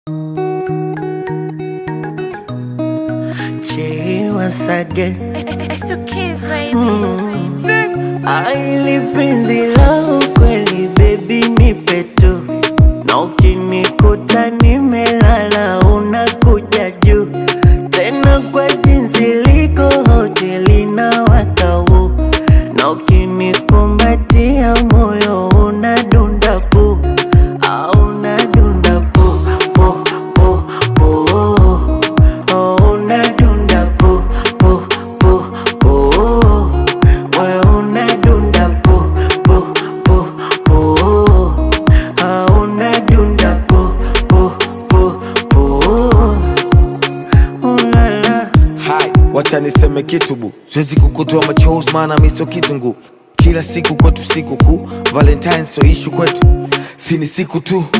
Che once again It's the kids, baby. Aili penzi la ukweli baby nipe tu na ukinikuta nimelala unakuja juu tena kwa jinsi liko hoteli na wakau na ukinikumbatia moyo unadunda pu au unadunda pu pu pu pu oh, unadunda pu pu pu pu wewe unadunda pu pu pu pu ah, unadunda pu pu pu pu ulala Hai, wacha niseme kitu bu, siwezi kukutoa machozi maana mi sio kitungu. Kila siku kwetu siku kuu, Valentine sio ishu kwetu, si ni siku tu